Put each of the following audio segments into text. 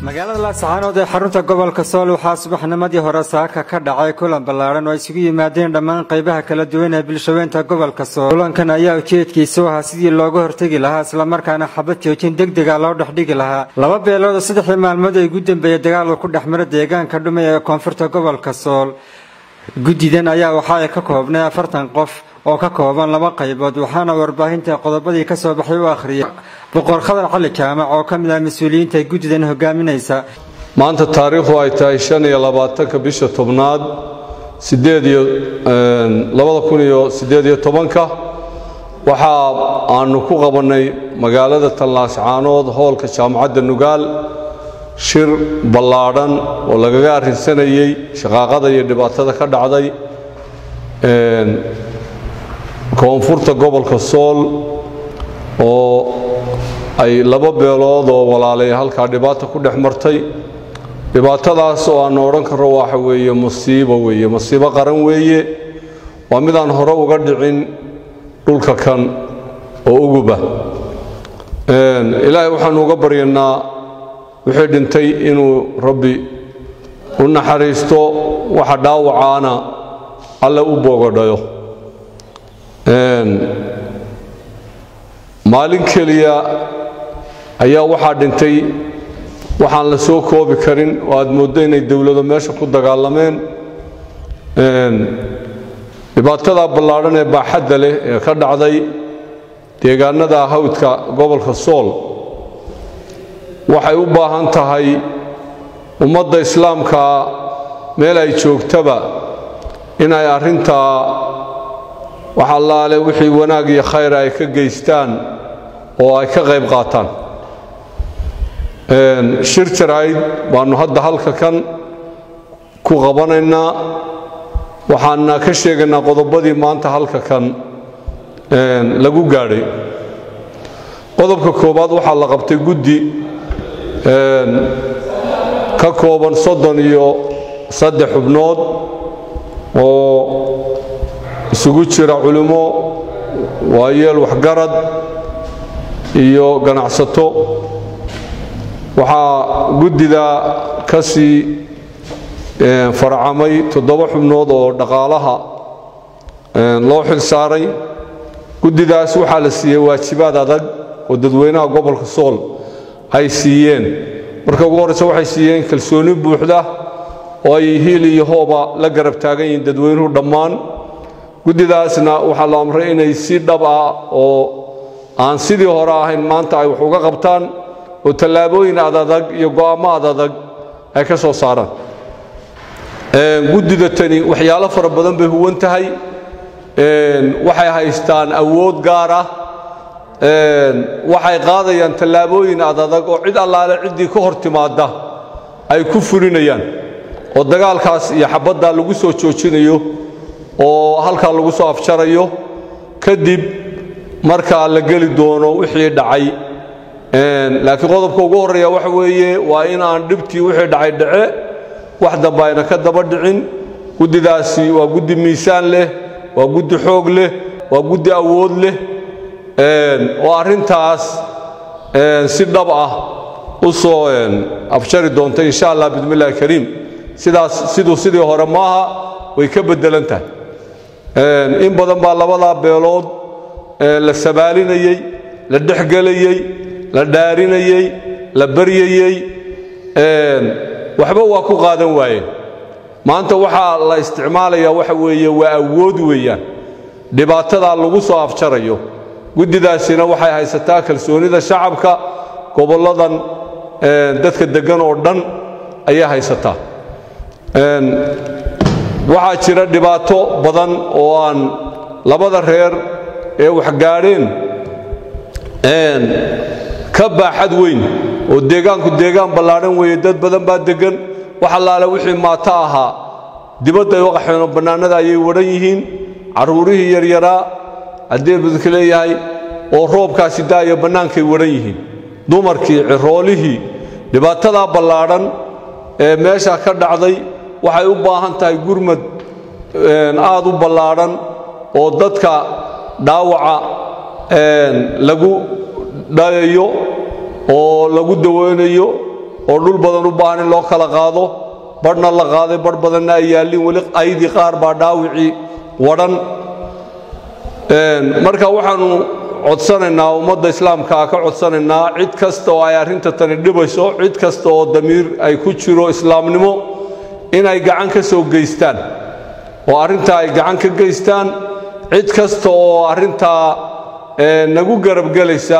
magaalada laascaanood ee xarunta gobolka sool waxaa subaxnimadii hore saaka ka dhacay kulan ballaadhan oo isugu yimaadeen dhammaan qaybaha kala duwan ee bulshaweynta gobolka sool kulankan ayaa ujeedkiisu ahaa sidii looga hortegi lahaa islamarkaana xabad joojin degdega loo dhexdhigi lahaa laba beelood oo saddexdii maalmood ay ugu dambeeyey dagaal uu ku dhex mara deegaanka dhumay ee koonfurta gobolka sool guddidan ayaa waxa ay ka koobnay afartan qof oo ka kooban laba qaybood waxaana warbaahinta qodobadii ka soo baxay u akhriyay boqor khadar cali jaamac oo ka mid ah mas-uuliyiinta guddidan hogaaminaysa maanta taariikhdu ay tahay shan iyo labaatanka bisha tobnaad sideed iyo labada kun iyo siddeed iyo tobanka waxa aanu ku qabannay magaalada tallaascaanood hoolka jaamacadda nugaal shir ballaadhan oo lagaga arrinsanayey shaqaaqada iyo dhibaatada ka dhacday koonfurta gobolka sool oo ay laba beelood oo walaalay halkaa dhibaata ku dhex martay dhibaatadaas oo aanu odhan karro waxa weeye musiibo weeye musiibo qaran weeye waa midaan hore uga dhicin dhulka kan oo uguba ilaahay waxaanu uga baryanaa wixii dhintay inuu rabbi u naxariisto waxa dhaawacaana alle u boogodhayo maalin keliya ayaa waxaa dhintay waxaan la soo koobi karin oo aad mooddo inay dowlado meesha ku dagaalameen dhibaatada ballaadhan ee baaxadda leh ee ka dhacday deegaanada hawdka gobolka sool waxay u baahan tahay ummadda islaamkaa meel ay joogtaba inay arrintaa wax allaale wixii wanaag iyo khayr ay ka geystaan oo ay ka qayb qaataan shir jaraa'id baannu hadda halka kan ku qabanaynaa waxaana ka sheegaynaa qodobadii maanta halka kan lagu gaadhay qodobka koowaad waxaa la qabtay guddi ka kooban soddon iyo saddex xubnood oo isugu jira culimo waayeel waxgarad iyo ganacsato waxaa guddida ka sii farcamay toddoba xubnood oo dhaqaalaha loo xil saaray guddidaas waxaa la siiyey waajibaad adag oo dadweynaha gobolka sool ay siiyeen marka ugu horreyse waxay siiyeen kalsooni buuxda oo ay hiil iyo hooba la garab taagan yihiin dadweynuhu dhammaan guddidaasna waxaa la amray inay si dhab ah oo aan sidii hore ahayn maanta ay wax uga qabtaan oo tallaabooyin adadag iyo go'aammo adadag ay ka soo saaraan guddida tani waxyaalo fara badan bay huwan tahay waxay haystaan awood gaar ah waxay qaadayaan tallaabooyin adadag oo cid allaale ciddii ka hor timaadda ay ku fulinayaan oo dagaalkaas iyo xabaddaa lagu soo joojinayo oo halkaa lagu soo afjarayo kadib markaa la geli doono wixii dhacay laakiin qodobka ugu horreeya waxa weeye waa in aan dhibtii wixii dhacay dhace wax dambe ayna ka daba dhicin guddidaasi waa guddi miisaan leh waa guddi xoog leh waa guddi awood leh oo arrintaas si dhab ah u soo afjari doonta insha allah bismillahi kariim sidaas siduu sidii hore maaha way ka beddelan tahay in badan baa labadaa beelood la sabaalinayey la dhexgelayey la dhaarinayey la baryayey waxba waa ku qaadan waayeen maanta waxaa la isticmaalayaa waxa weeye waa awood weeyaan dhibaatadaa lagu soo afjarayo guddidaasina waxay haysataa kalsoonida shacabka gobolladan dadka deggan oo dhan ayay haysataa waxaa jira dhibaato badan oo aan labada reer ee waxgaadheen ka baaxad weyn oo deegaanku deegaan ballaadhan weeye dad badan baa deggan wax allaale wixii maato ahaa dibadda ay uqaxeen oo bannaanada ayay wadhan yihiin carruurihii yaryaraa haddii budka leeyahay oo roobkaasi da'ayo bannaankay wadhan yihiin dumarkii ciroolihii dhibaatadaa ballaadhan ee meesha ka dhacday waxay u baahan tahay gurmad aad u ballaadhan oo dadka dhaawaca lagu dhayayo oo lagu daweynayo oo dhul badan u baahan in loo kala qaado badhna la qaaday badh badanna ay yaallin weli aydii qaar baa dhaawicii wadhan marka waxaannu codsanaynaa ummadda islaamkaa ka codsanaynaa cid kasta oo ay arrinta tani dhibayso cid kasta oo damiir ay ku jiro islaamnimo inay gacan ka soo geystaan oo arrintaa ay gacan ka geystaan cid kasta oo arrintaa nagu garabgelaysa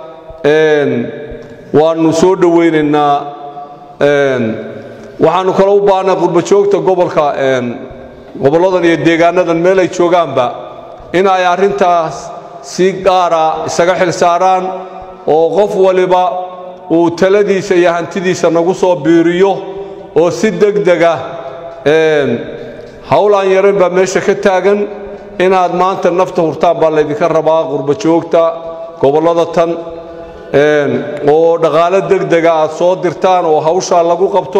waannu soo dhowaynaynaa waxaannu kale u baahnay qurbajoogta gobolka gobolladan iyo deegaanadan meel ay joogaanba in ay arrintaas si gaara isaga xil saaraan oo qof waliba uu taladiisa iyo hantidiisa nagu soo biiriyo oo si degdega hawl aan yarayn baa meesha ka taagan inaad maanta nafta hurtaan baa laydinka rabaa qurbajoogta gobollada tan oo dhaqaalo degdega aad soo dirtaan oo hawshaa lagu qabto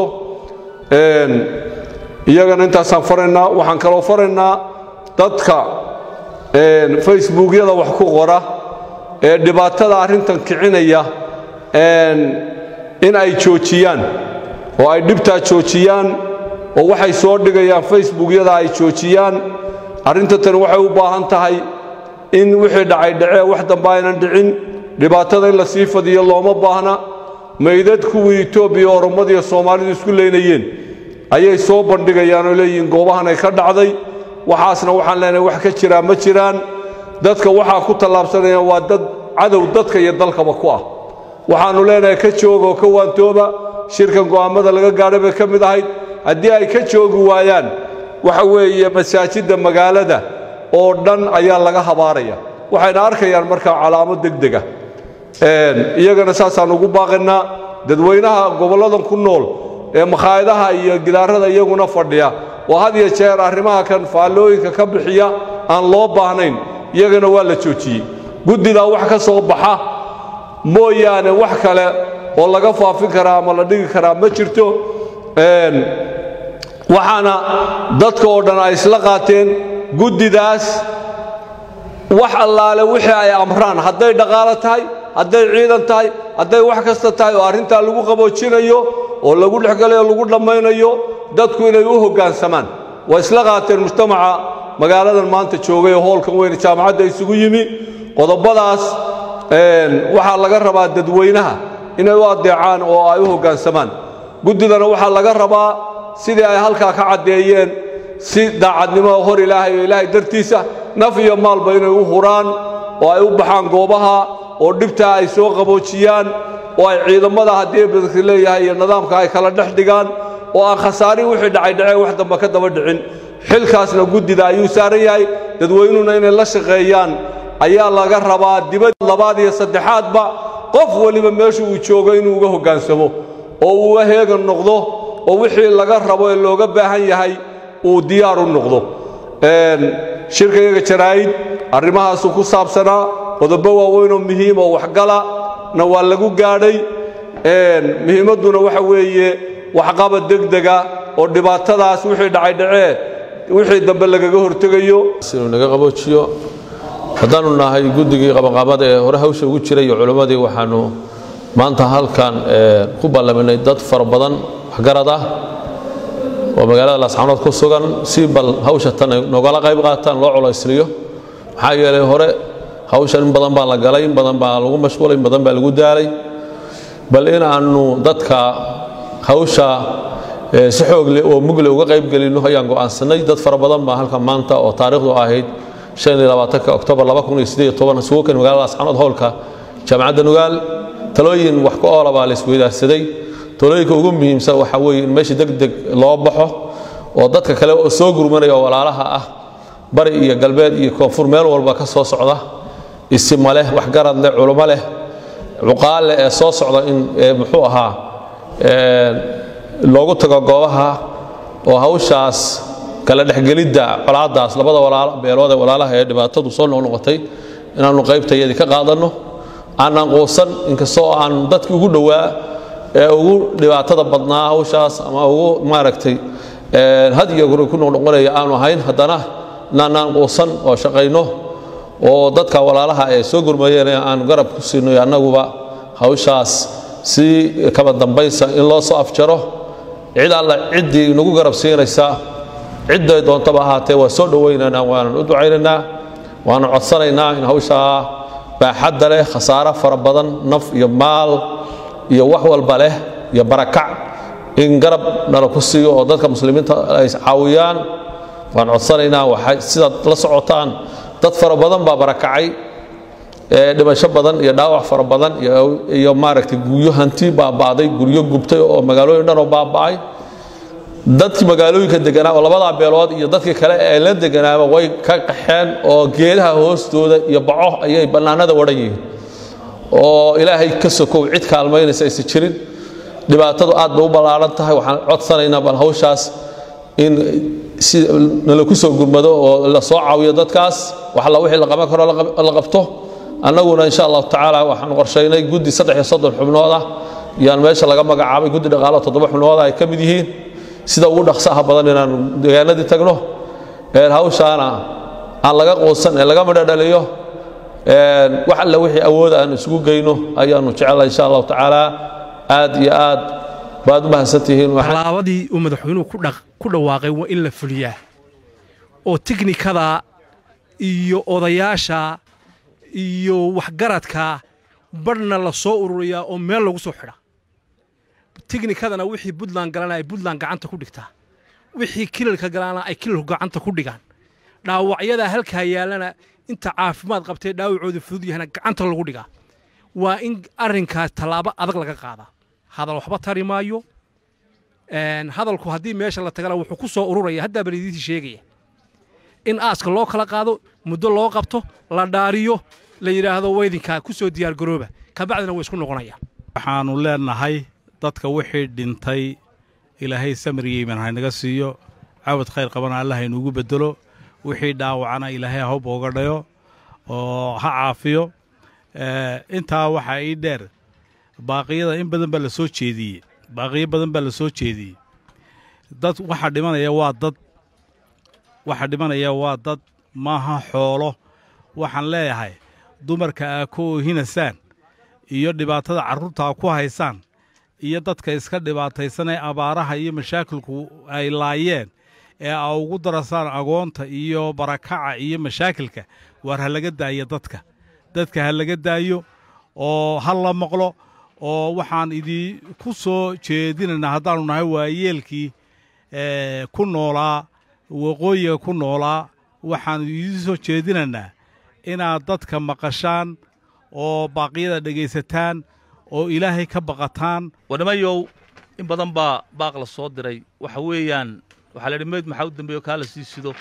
iyagana intaasaan faraynaa waxaan kaloo faraynaa dadka facebookyada wax ku qora ee dhibaatada arrintan kicinaya in ay joojiyaan oo ay dhibtaa joojiyaan oo waxay soo dhigayaan facebookyada ay joojiyaan arrinta tani waxay u baahan tahay in wixii dhacay dhacee wax dambe aynan dhicin dhibaatada in la sii fadiyo looma baahna maydad kuwii etoobiya oromadiiyo soomaalidu isku leynayeen ayay soo bandhigayaan oo leeyihiin goobahan ay ka dhacday waxaasna waxaan leenahay wax ka jiraa ma jiraan dadka waxaa ku tallaabsanayaan waa dad cadow dadka iyo dalkaba ku ah waxaannu leenahay ka jooga oo ka waantooba shirkan go'aammada laga gaadhay bay ka mid ahayd haddii ay ka joogi waayaan waxa weeye masaajidda magaalada oo dhan ayaa laga habaaraya waxayna arkayaan markaa calaamo degdega iyagana saasaan ugu baaqaynaa dadweynaha gobolladan ku nool ee makhaayadaha iyo gidaarada iyaguna fadhiya oo had iyo jeer arrimaha kan faallooyinka ka bixiya aan loo baahnayn iyagana waa la joojiyey guddidaa wax ka soo baxa mooyaane wax kale oo laga faafin karaa ama la dhigi karaa ma jirto waxaana dadka oo dhan ay isla qaateen guddidaas wax allaale wixii ay amraan hadday dhaqaalo tahay hadday ciidan tahay hadday wax kasta tahay oo arrintaa lagu qaboojinayo oo lagu dhexgalayo o lagu dhammaynayo dadku inay u hoggaansamaan waa isla qaateen mujtamaca magaaladan maanta joogay oo hoolkan weyne jaamacadda isugu yimi qodobadaas waxaa laga rabaa dadweynaha inay u addeecaan oo ay u hoggaansamaan guddidana waxaa laga rabaa sidii ay halkaa ka caddeeyeen si daacadnimo hor ilaahay oo ilaahay dartiisa naf iyo maalba inay u huraan oo ay u baxaan goobaha oo dhibtaa ay soo qaboojiyaan oo ay ciidamada haddii badanka leeyahay iyo nidaamka ay kala dhex dhigaan oo aan khasaarin wixii dhacay dhacee wax damba ka daba dhicin xilkaasna guddida ayuu saaran yahay dadweynuhuna inay la shaqeeyaan ayaa laga rabaa dibad labaad iyo saddexaadba qof weliba meesha uu joogo inuu uga hoggaansamo oo uu heegan noqdo oo wixii laga rabo ee looga baahan yahay uu diyaar u noqdo shirkayaga jaraa'id arrimahaasuu ku saabsanaa qodobo waaweynoo muhiim oo waxgala na waa lagu gaadhay muhiimadduna waxa weeye waxqabad degdega oo dhibaatadaas wixii dhacay dhacee wixii dambe lagaga hortegayo inuu naga qaboojiyo haddaannu nahay guddigii qabanqaabada ee hore hawsha ugu jiray iyo culimmadii waxaannu maanta halkan ku ballaminay dad fara badan waxgarad ah oo magaalada laascanood ku sugan si bal hawsha tan ay nogala qayb qaataan loo culaysliyo maxaa yeelay hore hawshan in badan baa la galay in badan baa lagu mashquulay in badan baa lagu daalay bal in aannu dadka hawsha si xoogle oo mugle uga qayb gelinno ayaan go'aansanay dad fara badan baa halkan maanta oo taariikhdu ahayd oktoobar isugu kan magaalada laascanood howlka jaamacadda nugaal talooyin wax ku oola baa la isweydaarsaday talooyinka ugu muhiimsan waxaa weeye in meesha deg deg loo baxo oo dadka kale oo soo gurmanaya oo walaalaha ah bari iyo galbeed iyo koonfur meel walba ka soo socda isima leh waxgarad leh culummo leh cuqaal leh ee soo socda in muxuu ahaa loogu tago goobaha oo hawshaas kala dhexgelidda colaaddaas labada beelood ee walaalaha ee dhibaatadu soo noqnoqotay inaannu qaybtayadii ka qaadanno aanaan quusan inkastoo aan dadkii ugu dhowaa ee ugu dhibaatada badnaa hawshaas ama ugu maaragtay had iyo guri ku noqnoqonaya aanu ahayn haddana naanaan quusan oo shaqayno oo dadka walaalaha ee soo gurmayeen ee aanu garab ku siinno annaguba hawshaas si kaba dambaysa in loo soo afjaro cid alla ciddii nagu garab siinaysa cidday doontaba ahaatee waa soo dhowaynaynaa waanan u ducaynaynaa waana codsanaynaa in hawshaa baaxadda leh khasaaro fara badan naf iyo maal iyo wax walba leh iyo barakac in garab nala ku siiyo oo dadka muslimiinta ay caawiyaan waan codsanaynaa waxay sidaad la socotaan dad fara badan baa barakacay dhimasho badan iyo dhaawac fara badan iyo maaragtay guryo hanti baaba'day guryo gubtay oo magaalooyin dhan oo baaba'ay dadkii magaalooyinka deganaa oo labadaa beelood iyo dadkii kale ee la deganaaba way ka qaxeen oo geedaha hoostooda iyo baco ayay bannaanada wadhan yihiin oo ilaahay ka sokow cid kaalmaynaysa aysan jirin dhibaatadu aad bay u ballaaran tahay waxaan codsanaynaa bal hawshaas in si nala ku soo gurmado oo la soo caawiyo dadkaas wax alla wixii la qaban karo la qabto annaguna insha allahu tacaala waxaan qorshaynay guddi saddex iyo soddon xubnood ah yaan meesha laga magacaabay guddi dhaqaalo toddoba xubnood ay ka mid yihiin sida ugu dhaqsaha badan inaan deegaanadii tagno hawshaana aan laga quusan ee laga madhadhaliyo wax alle wixii awooda aan isugu geyno ayaanu jecelahay insha allahu tacaala aad iyo aad baad u mahadsantihiin tallaabadii uu madaxweynuhu ku dhawaaqay waa in la fuliyaa oo tiknikada iyo odayaasha iyo waxgaradka badhna la soo ururiyaa oo meel lagu soo xidha tiknikadana wixii buntland galana ay buntland gacanta ku dhigtaa wixii kilalka galana ay kilalku gacanta ku dhigaan dhaawacyada halkaa yaalana inta caafimaad qabtee dhaawacooda fudud yahana gacanta lagu dhigaa waa in arrinkaas tallaabo adag laga qaadaa hadal waxba tari maayo hadalku haddii meesha la tagana wuxuu ku soo ururaya haddaa balidiisii sheegaya in aaska loo kala qaado muddo loo qabto la dhaariyo la yidhaahdo weydinkaa ku soo diyaargarooba kabacdina way isku noqonayaan waxaannu leenahay dadka wixii dhintay ilaahay samariyeyman haynaga siiyo cawad khayr qabana alla haynuugu beddelo wixii dhaawacana ilaahay ha booga dhayo oo ha caafiyo intaa waxaa ii dheer baaqiyada in badan baa la soo jeediyey baaqiyo badan baa la soo jeediyey dad waxa dhimanaya waa dad waxa dhimanaya waa dad maaha xoolo waxaan leeyahay dumarka aa ku oohinasaan iyo dhibaatada carruurta aa ku haysaan iyo dadka iska dhibaataysan ee abaaraha iyo mashaakilku ay laayeen ee aa ugu darasaan agoonta iyo barakaca iyo mashaakilka waar ha laga daayo dadka dadka ha laga daayo oo ha la maqlo oo waxaan idinku soo jeedinaynaa haddaannu nahay waayeelkii ku noolaa waqooyiga ku noolaa waxaannu idiin soo jeedinaynaa inaad dadka maqashaan oo baaqyada dhegaysataan oo ilaahay ka baqataan wadhamayow in badan baa baaq la soo diray waxa weeyaan waxaa la yidhi meyd maxaa u dambeeyo kaa la sii sido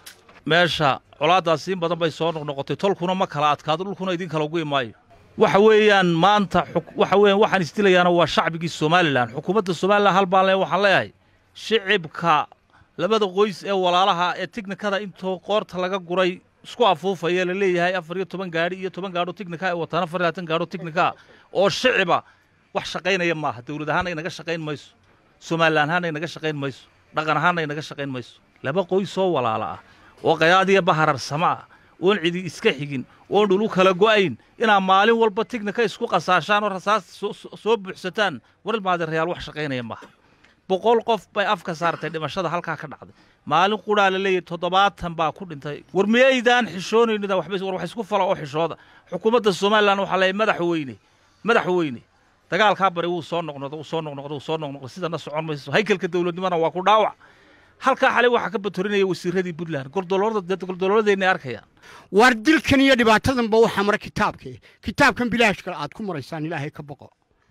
meesha colaaddaasi in badan bay soo noqnoqotay tolkuna ma kala adkaado dhulkuna idin kala ugu imaayo waxa weeyaan maanta waxa weeyaan waxaan isdilayaana waa shacbigii somalilan xukuumadda somalilan hal baan le waxaan leeyahay shicibka labada qoys ee walaalaha ee tiknikada intoo qoorta laga guray isku afuufaya la leeyahay afar iyo toban gaadhi iyo toban gaadho tiknika ay wataan afar iyo labaatan gaadho tiknika oo shiciba wax shaqaynaya maaha dawlad ahaana inaga shaqayn mayso somalilan ahaana inaga shaqayn mayso dhaqan ahaana inaga shaqayn mayso laba qoys oo walaala ah oo qayaadiya bahararsamo ah oon cidi iska xigin oon dhulu kala go'ayn inaa maalin walba tiknika isku qasaashaan oo rasaas soo buuxsataan war maadeerayaal wax shaqaynaya maaha boqol qof bay afka saartay dhimashada halkaa ka dhacday maalin qudhaa la leeyahy toddobaatan baa ku dhintay war miyaydaan xishoonaynin war wax isku fala oo xishooda xukuumadda somalilan waxaa leeyahy madaxweyne madaxweyne dagaalkaa bari wuu soo noqnoqda wuu soo noqnoqda wuu soo noqnoqda sidana socon mayso haykalka dowladnimana waa ku dhaawac halkaa xalay waxaa ka batorinaya wasiiradii puntland goldolooladeenna arkayaan waar dilkan iyo dhibaatadanba waxaa mara kitaabka kitaabkan bilaashkale aad ku maraysaan ilaahay ka baqo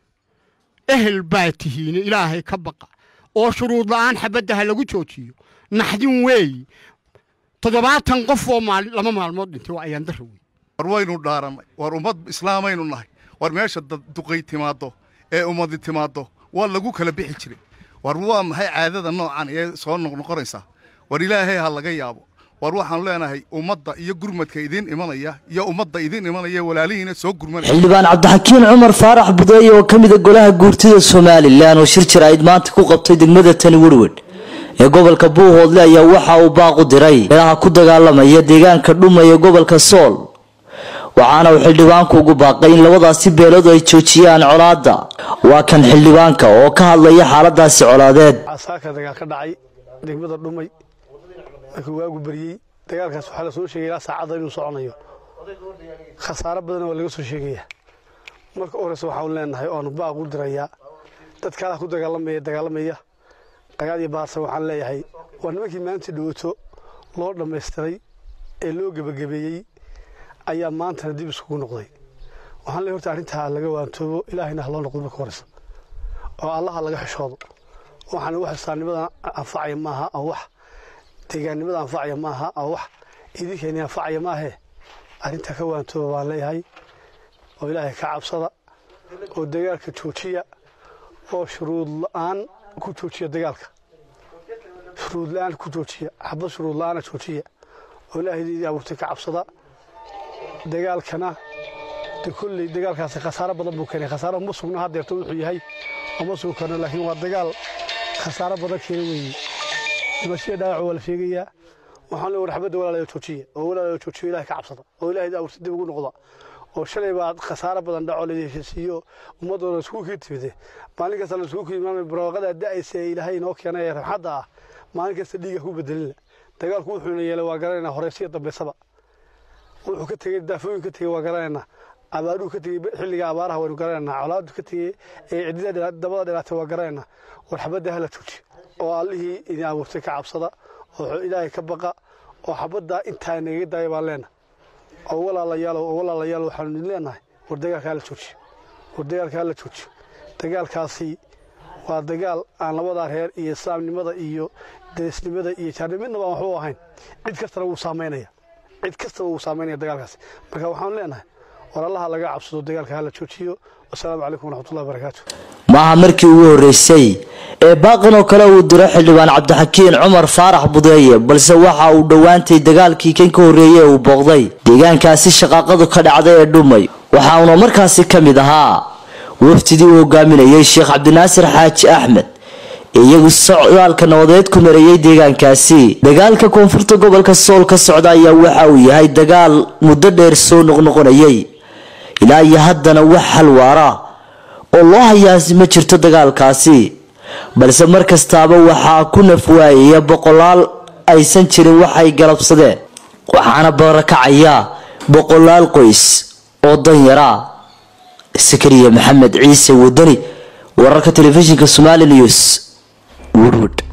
ehel baa tihiine ilaahay ka baqa oo shuruud la'aan xabadda ha lagu joojiyo naxdin weeyi toddobaatan qof oo lama maalmood dhintay waa ayaan darra wey war waynu dhaarannay war ummad islaamaynu nahay war meesha duqay timaaddo ee ummadi timaaddo waa lagu kala bixi jiray war waa maxay caadada noocan ee soo noqnoqonaysaa war ilaahay ha laga yaabo war waxaanu leenahay ummadda iyo gurmadka idiin imanaya iyo ummadda idiin imanaya walaalihiina soo gurmanaya xildhibaan cabdixakiin cumar faarax budeeye oo ka mida golaha guurtida somalilan oo shir jaraa'id maanta ku qabtay degmada tani werwedh ee gobolka buuhoodle ayaa waxa uu baaq u diray meelaha ku dagaalamaya deegaanka dhuma ee gobolka sool waxaana uu xildhibaanku ugu baaqay in labadaasi beelood ay joojiyaan colaadda waa kan xildhibaanka oo ka hadlaya xaaladaasi colaadeed saaka dagaal ka dhacay degmada dhumay markii waagu beriyey dagaalkaas waxaa la soo sheegay ilaa saacadda inuu soconayo khasaaro badanna waa laga soo sheegayaa marka horeyse waxaanu leenahay oanu baaq u dirayaa dadka halaa ku dagaalamaya dagaalamaya dagaal iyo baarsa waxaan leeyahay waa nimankii maalintii dhawaato loo dhammaystiray ee loo gebagabeeyey ayaa maantana dib iskugu noqday waxaan leeyahay horta arrintaa laga waantoobo ilaahayna ha loo noqdo marka horeysa oo allaha laga xishoodo waxaana wax islaamnimada anfacaya maaha oo wax deegaannimada anfacaya maaha oo wax idinkeeni anfacaya maahee arrintaa ka waantooba baan leeyahay oo ilaahay ka cabsada oo dagaalka joojiya oo shuruud la-aan ku joojiya dagaalka shuruud la-aan ku joojiya xabad shuruud la-aana joojiya oo ilaahay idin abuurtay ka cabsada dagaalkana de kolley dagaalkaasi khasaaro badan buu keenay khasaaro ma sugna haddeerto wuxuu yahay oma sugi karno laakiin waa dagaal khasaaro badan keena weeye dhimashada dhaawac waa la sheegayaa waxaan le war xabadda walaalayo joojiya oo walaalayo joojiyo ilahay ka cabsada oo ilahay idin abuurtay dib ugu noqda oo shalay baad khasaaro badan dhaco laheshiisiiyo ummaddoona iskugu kii timide maalin kasta la isugu ku imaamay barwaaqada da'aysa ee ilaahay inoo keenay ee raxmadda ah maalin kasta dhiiga ku bedelina dagaalku wuxuuna yeelay waa garanaynaa horeysiya dambaysaba wuxuu ka tegey daafooyin ka tegey waa garanaynaa abaaruhu ka tegey xilliga abaaraha waynu garanaynaa colaadu ka tegey ee cidida dabada dhilaatay waa garanaynaa war xabadda hala jooji oo allihii idin abuurtay ka cabsada oo ilaahay ka baqa oo xabadda intaa nagaga daaya baan leenahay oo walaalayaal oo walaalayaal waxaanu idin leenahay war dagaalka hala joojiyo war dagaalka hala joojiyo dagaalkaasi waa dagaal aan labadaa reer iyo islaamnimada iyo derisnimada iyo jaarnimo midnaba aan waxba u ahayn cid kastana wuu saamaynaya cid kastaba wuu saamaynaya dagaalkaasi marka waxaanu leenahay war allaha laga cabsado dagaalka hala joojiyo wasalaamu calaykum waraxmatullahi wabarakaatu maaha markii ugu horreysay ee baaqan oo kale uu diro xildhibaan cabdixakiin cumar faarax budeeye balse waxa uu dhowaantay dagaalkii kan ka horreeyey ee uu booqday deegaankaasi shaqaaqadu ka dhacday ee dhumay waxa uuna markaasi ka mid ahaa wafdidii uu hogaaminayay sheekh cabdinaasir xaaji axmed ee iyagu socdaalka nabadeed ku mareeyay deegaankaasi dagaalka koonfurta gobolka sool ka socda ayaa waxa uu yahay dagaal muddo dheer soo noqnoqonayay ilaa iyo haddana wax halwaara oo loo hayaasi ma jirto dagaalkaasi balse mar kastaaba waxaa ku nafwaayaya boqolaal aysan jirin waxay galabsadeen waxaana barakacaya boqolaal qoys oo danyara sakariya maxamed ciise wadani wararka telefishinka somali news woodwood